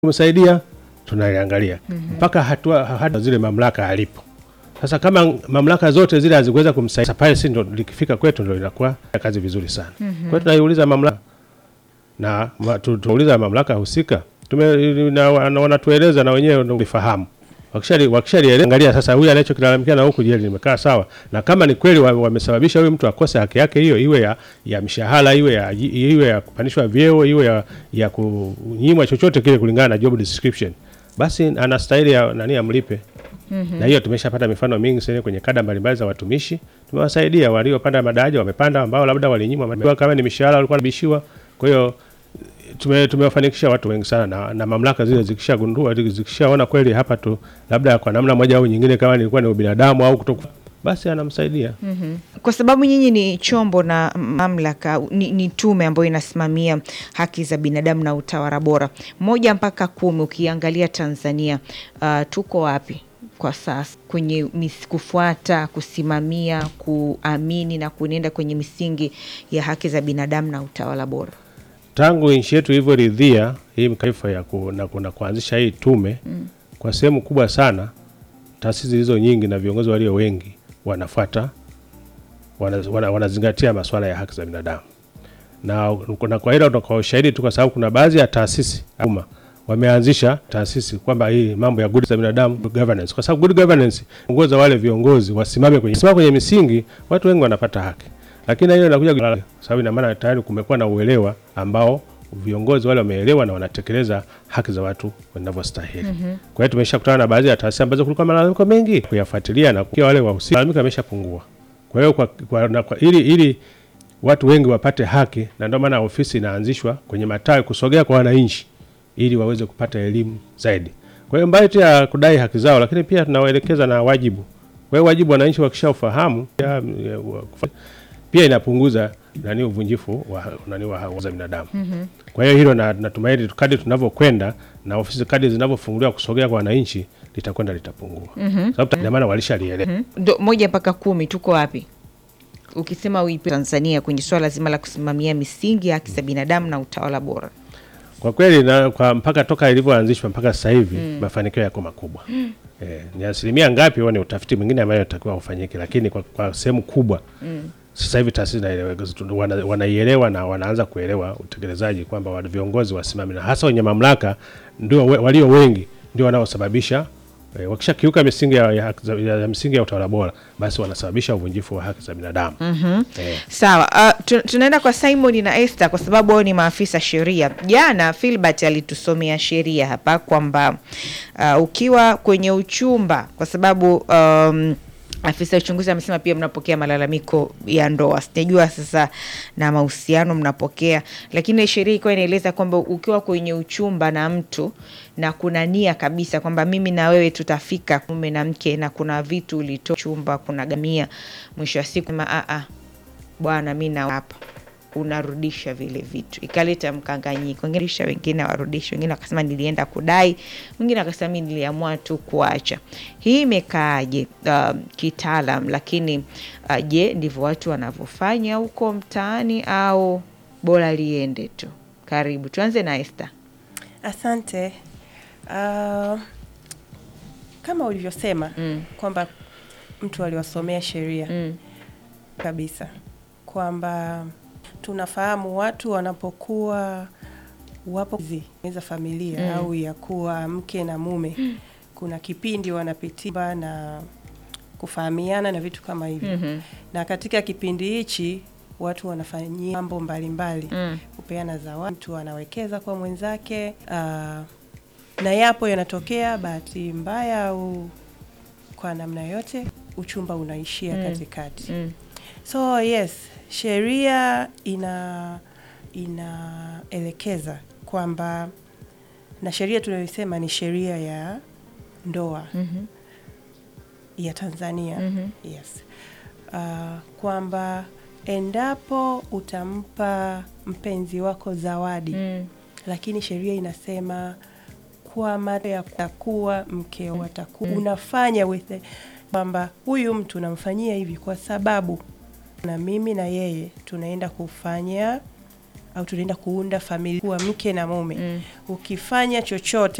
kumsaidia tunaliangalia mpaka hatua hata zile mamlaka alipo. Sasa kama mamlaka zote zile hazikuweza kumsaidia pale, si ndo likifika kwetu ndo inakuwa kazi vizuri sana. Kwa hiyo tunaiuliza mamlaka na ma, tu- tunauliza mamlaka husika tume na, na, wanatueleza na wenyewe ndo lifahamu wakishali wakishalieleza, angalia sasa, huyu anachokilalamikia na huku, je, limekaa sawa? Na kama ni kweli wa- wamesababisha huyu mtu akose haki yake hiyo, iwe ya, ya mshahara, iwe ya iwe ya kupandishwa vyeo, iwe ya, ya kunyimwa chochote kile kulingana na job description, basi anastahili ya, nani amlipe. Na hiyo tumeshapata mifano mingi sana kwenye kada mbalimbali za watumishi, tumewasaidia waliopanda madaraja wamepanda, ambao labda walinyimwa madaraja, kama ni mishahara walikuwa wanabishiwa. Kwa hiyo tume, tumewafanikisha watu wengi sana na, na mamlaka zile zikishagundua zikishaona kweli hapa tu labda kwa namna moja au nyingine, kama nilikuwa ni ubinadamu au kutoku, basi anamsaidia. Kwa sababu nyinyi ni chombo na mamlaka ni, ni tume ambayo inasimamia haki za binadamu na utawala bora, moja mpaka kumi, ukiangalia Tanzania uh, tuko wapi kwa sasa kwenye mis, kufuata kusimamia kuamini na kuenenda kwenye misingi ya haki za binadamu na utawala bora? Tangu nchi yetu ilivyoridhia hii mkaifa ya ku, na, na kuanzisha hii tume kwa sehemu kubwa sana, taasisi zilizo nyingi na viongozi walio wengi wanafuata wana, wana, wanazingatia masuala ya haki za binadamu na, na kwa hilo kwa ushahidi tu, kwa sababu kuna baadhi ya taasisi umma wameanzisha taasisi kwamba hii mambo ya good za binadamu good governance, kwa sababu good governance ongoza wale viongozi wasimame kwenye simama kwenye misingi, watu wengi wanapata haki, lakini hiyo inakuja kwa sababu ina maana tayari kumekuwa na uelewa ambao viongozi wale wameelewa na wanatekeleza haki za watu wanavyostahili. Kwa hiyo tumeshakutana na baadhi ya taasisi ambazo kulikuwa malalamiko mengi, kuyafuatilia na kukia wale wahusika, malalamiko yameshapungua. Kwa hiyo kwa, kwa, na kwa, ili, ili watu wengi wapate haki, na ndio maana ofisi inaanzishwa kwenye matawi kusogea kwa wananchi ili waweze kupata elimu zaidi. Kwa hiyo mbali tu ya kudai haki zao, lakini pia tunawaelekeza na wajibu. Kwa hiyo wajibu wananchi wakishaufahamu ya- ya- wa- kufa- pia inapunguza nani uvunjifu wa nani wa haki za binadamu. Kwa hiyo hilo na natumaini kadri tunavyokwenda na ofisi kadri zinavyofunguliwa kusogea kwa wananchi litakwenda litapungua. Sababu ina maana walishalielewa. Ndo moja mpaka kumi, tuko wapi ukisema uipe Tanzania kwenye swala zima la kusimamia misingi ya haki za binadamu na utawala bora? Kwa kweli na kwa mpaka toka ilivyoanzishwa mpaka sasa hivi mafanikio yako makubwa. Eh, ni asilimia ngapi huo ni utafiti mwingine ambayo unatakiwa ufanyike, lakini kwa, kwa sehemu kubwa sasa hivi taasisi zinaeleweka, zitu- wana- wanaielewa na wanaanza kuelewa utekelezaji kwamba wa- viongozi wasimame na hasa wenye mamlaka ndio we- walio wengi ndio wanaosababisha eh, wakishakiuka misingi ya, ya, haki za- ya, ya misingi ya utawala bora basi wanasababisha uvunjifu wa haki za binadamu. Eh, Sawa, uh, tu- tunaenda kwa Simon na Esther kwa sababu wao ni maafisa sheria. Jana Filbert alitusomea sheria hapa kwamba uh, ukiwa kwenye uchumba, kwa sababu um, afisa uchunguzi amesema pia mnapokea malalamiko ya ndoa, sijajua sasa na mahusiano mnapokea, lakini sheria ilikuwa inaeleza kwamba ukiwa kwenye uchumba na mtu na kuna nia kabisa kwamba mimi na wewe tutafika mume na mke, na kuna vitu ulitoa chumba, kuna gamia, mwisho wa siku ma, a, a, bwana mi na hapa unarudisha vile vitu, ikaleta mkanganyiko. Wengine rudisha, wengine warudisha, wengine wakasema nilienda kudai, mwingine akasema mi niliamua tu kuacha. Hii imekaaje uh, kitaalam? Lakini uh, je, ndivyo watu wanavyofanya huko mtaani au bora liende tu? Karibu, tuanze na Esther. Asante. Uh, kama ulivyosema Mm. kwamba mtu aliwasomea sheria Mm. kabisa, kwamba tunafahamu watu wanapokuwa wapo za familia Mm. au ya kuwa mke na mume, kuna kipindi wanapitia na kufahamiana na vitu kama hivyo Mhm. na katika kipindi hichi watu wanafanyia mambo mbalimbali Mm. kupeana zawadi, mtu anawekeza kwa mwenzake ah, na yapo yanatokea bahati mbaya au kwa namna yote uchumba unaishia Mm. katikati. Mm. So yes, sheria ina inaelekeza kwamba na sheria tunayosema ni sheria ya ndoa Mhm. ya Tanzania Mhm. yes, uh, kwamba endapo utampa mpenzi wako zawadi Mm. lakini sheria inasema kwa mara ya kuwa mkeo watakuwa unafanya with the- kwamba huyu mtu namfanyia hivi kwa sababu na mimi na yeye tunaenda kufanya au tunaenda kuunda familia kuwa mke na mume ukifanya chochote